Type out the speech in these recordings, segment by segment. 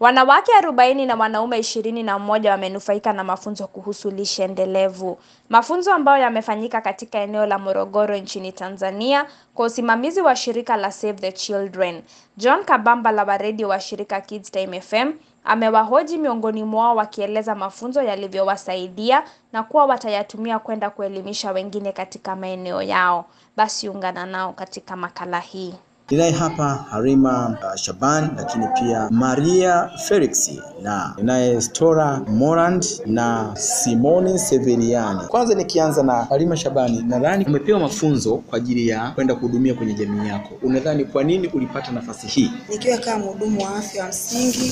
Wanawake arobaini na wanaume ishirini na mmoja wamenufaika na mafunzo kuhusu lishe endelevu. Mafunzo ambayo yamefanyika katika eneo la Morogoro nchini Tanzania kwa usimamizi wa shirika la Save the Children. John Kabamba la waredi wa shirika Kids Time FM amewahoji miongoni mwao wakieleza mafunzo yalivyowasaidia na kuwa watayatumia kwenda kuelimisha wengine katika maeneo yao. Basi ungana nao katika makala hii. Ninaye hapa Harima uh, Shaban lakini pia Maria Felix na ninaye Stora Morand na Simone Severiani. Kwanza nikianza na Harima Shabani, nadhani umepewa mafunzo kwa ajili ya kwenda kuhudumia kwenye jamii yako. Unadhani kwa nini ulipata nafasi hii? Nikiwa kama mhudumu wa afya wa msingi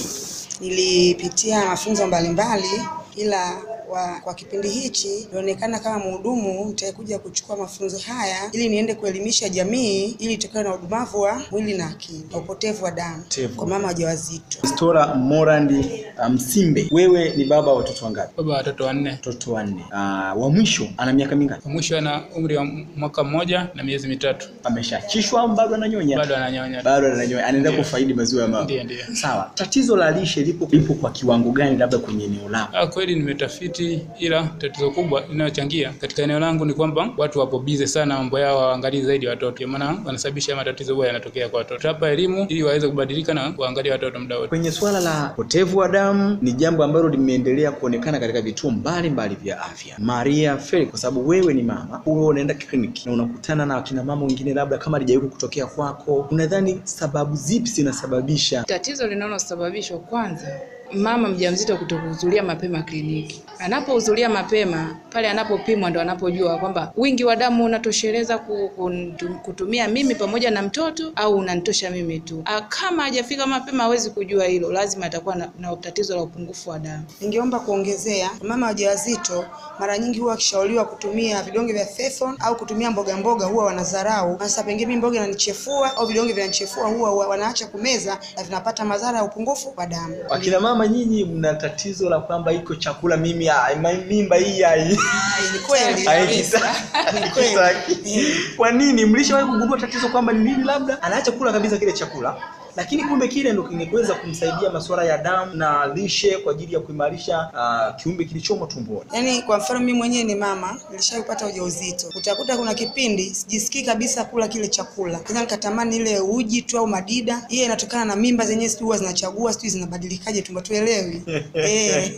nilipitia mafunzo mbalimbali ila wa, kwa kipindi hichi ilionekana kama mhudumu nitakuja kuchukua mafunzo haya ili niende kuelimisha jamii ili itokane na udumavu wa mwili na akili na upotevu wa damu Upotevu. kwa mama wajawazito. Stora Morand uh, Msimbe, wewe ni baba wa watoto wangapi? baba wa watoto wanne. Watoto wanne. Uh, wa mwisho ana miaka mingapi? Mwisho ana umri wa mwaka mmoja na miezi mitatu, Ameshaachishwa au bado ananyonya? bado ananyonya. bado ananyonya, anaenda Ndio. kufaidi maziwa ya mama. Ndiyo, ndiyo. Sawa, tatizo la lishe lipo lipo kwa kiwango gani, labda kwenye eneo lako? Ah, kweli nimetafiti, ila tatizo kubwa linalochangia katika eneo langu ni kwamba watu wapo bize sana, mambo yao hawaangalii zaidi watoto, ndio maana wanasababisha matatizo huwa yanatokea kwa watoto. Hapa elimu ili waweze kubadilika na kuangalia watoto muda wote. Kwenye suala la upotevu wa damu ni jambo ambalo limeendelea kuonekana katika vituo mbalimbali vya afya. Maria Felix, kwa sababu wewe ni mama, huwa unaenda kliniki na unakutana na akina mama wengine, labda kama halijawahi kutokea kwako, unadhani sababu zipi zinasababisha Tatizo linalosababishwa kwanza, mama mjamzito kutokuhudhuria mapema kliniki. Anapohudhuria mapema, pale anapopimwa ndo anapojua kwamba wingi wa damu unatosheleza ku- kuntu- kutumia mimi pamoja na mtoto au unanitosha mimi tu. Ah, Kama hajafika mapema, hawezi kujua hilo, lazima atakuwa na, na tatizo la upungufu wa damu. Ningeomba kuongezea, mama wajawazito mara nyingi huwa wakishauriwa kutumia vidonge vya Fefon au kutumia mboga mboga huwa wanadharau. Sasa pengine mimi mboga inanichefua au vidonge vinanichefua, huwa huwa wanaacha kumeza na vinapata madhara ya upungufu wa damu. Akina mama nyinyi mna tatizo la kwamba iko chakula mimi ai, ma- mimba hii ai Ni kweli haikisa- Ni kweli. haikisaki. Kwa nini? Mlishawahi kugundua tatizo kwamba ni nini? Labda anaacha kula kabisa kile chakula, lakini kumbe kile ndo kingeweza kumsaidia masuala ya damu na lishe kwa ajili ya kuimarisha uh, kiumbe kilichomo tumboni. Yaani kwa mfano mimi mwenyewe ni mama, nilishapata ujauzito. Utakuta kuna kipindi sijisikii kabisa kula kile chakula. Kwanza nikatamani ile uji tu au madida. Hiyo inatokana na mimba zenyewe sijui huwa zinachagua sijui zinabadilikaje tumbo tuelewi. eh.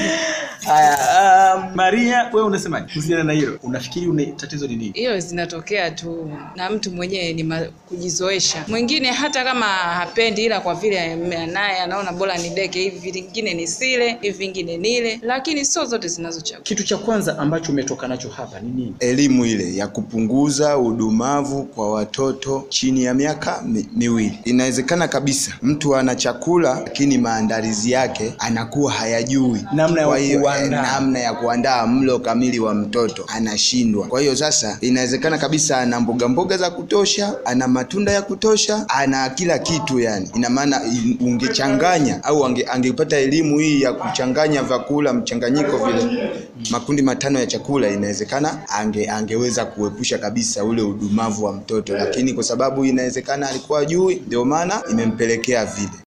Haya, um, Maria, wewe unasemaje kuhusiana na hilo? Unafikiri une, tatizo ni nini? Hiyo zinatokea tu na mtu mwenyewe ni ma- kujizoesha. Mwingine hata kama hapendi, ila kwa vile ame- naye anaona bora nideke hivi, vingine nisile, hivi vingine nile, lakini sio zote zinazochagua. Kitu cha kwanza ambacho umetoka nacho hapa ni nini? elimu ile ya kupunguza udumavu kwa watoto chini ya miaka mi, miwili. Inawezekana kabisa mtu ana chakula lakini maandalizi yake anakuwa hayajui Namna ya Kwa hiyo, kuandaa. eh, namna ya kuandaa mlo kamili wa mtoto anashindwa. Kwa hiyo sasa inawezekana kabisa ana mboga mboga za kutosha, ana matunda ya kutosha, ana kila kitu yani. Ina maana i- ungechanganya au ange, angepata elimu hii ya kuchanganya vyakula mchanganyiko vile makundi matano ya chakula, inawezekana ange, angeweza kuepusha kabisa ule udumavu wa mtoto, lakini kwa sababu inawezekana alikuwa jui, ndio maana imempelekea vile.